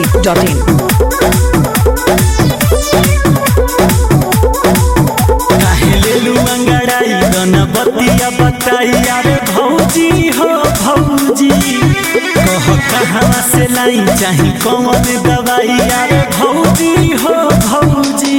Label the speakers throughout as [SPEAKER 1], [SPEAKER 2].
[SPEAKER 1] biharmasti.in
[SPEAKER 2] काहे लेलू अंगड़ाई गणपतिया बताई अरे भौजी हो भौजी कह कहाँ से लाई चाही कौन दवाई अरे भौजी हो भौजी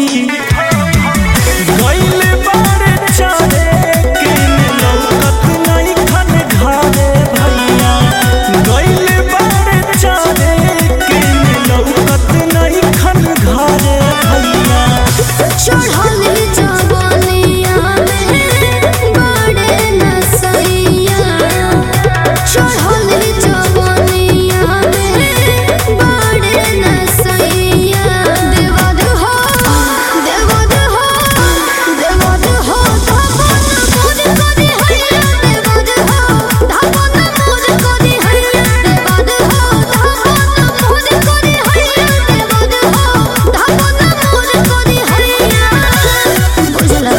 [SPEAKER 2] गइले बारे चले के लौकत नहीं खन घरे भैया गइले बारे चले के लौकत नहीं खन घरे भैया
[SPEAKER 3] चढ़ल जवानिया में बड़े नसैया चढ़ल जवानिया में बड़े नसैया देवद हो देवद हो देवद हो धपन मोर करी हैया देवद हो धपन मोर करी हैया देवद हो धपन मोर करी हैया देवद हो धपन मोर करी हैया बुझला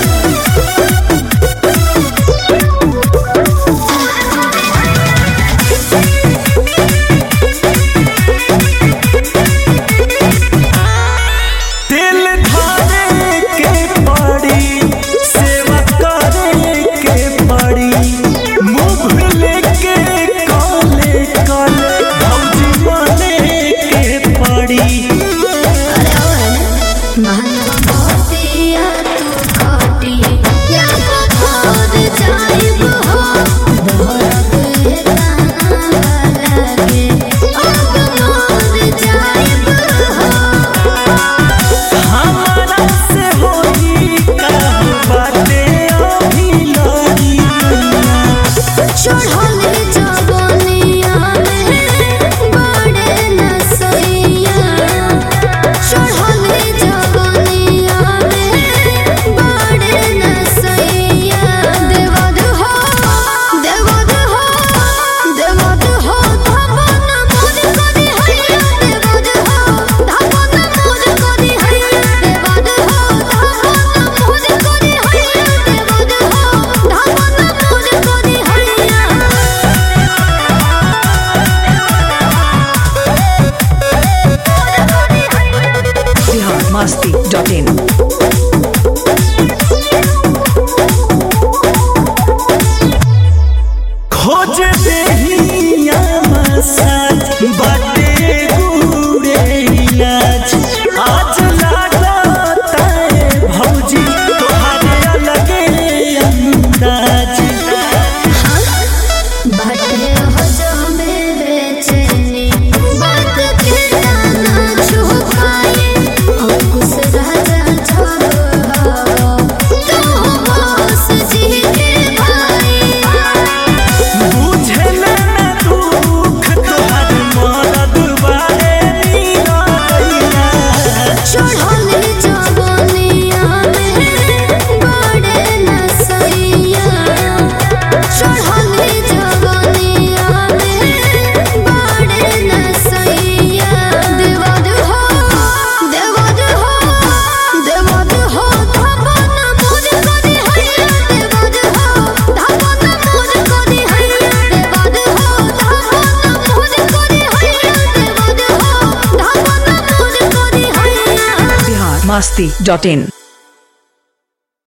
[SPEAKER 2] दिल धारे के पड़ी सेवा करे के पड़ी मुंह लेके काले काले भौजी बने के पड़ी
[SPEAKER 3] महनबतिया तू खटी या पथर जाइब हो दहरक हे ताना लगे अब मर जाइब हो
[SPEAKER 2] हमारा से होई का बाटे अभी लड़ी
[SPEAKER 3] चढ़ल जवानिया में बड़े नसैया चढ़ल जवानिया में बड़े नसैया देवद हो देवद हो देवद हो धपन मोर करी हैया देवद हो धपन मोर करी हैया देवद हो धपन मोर करी हैया देवद हो धपन मोर करी हैया
[SPEAKER 1] biharmasti.in
[SPEAKER 2] खोज देहिया मसाज बाटे गुड़े इलाज आज लागता है भौजी तोहारे अलगे अंदाज
[SPEAKER 3] बाटे हो जो मेरे चेनी बात के ना छुपाए अंकुश राजा छोड़ो तू बस जी के भाई
[SPEAKER 2] बुझे ना दुख तोहार मरद बारे नीरैया
[SPEAKER 3] चढ़ल जवानिया में बड़े नसैया चढ़ल जवानिया में बड़े नसैया देवद हो देवद हो देवद हो धपन मोर करी हैया देवद हो धपन मोर करी हैया देवद हो धपन मोर करी हैया देवद हो धपन मोर करी हैया
[SPEAKER 1] biharmasti.in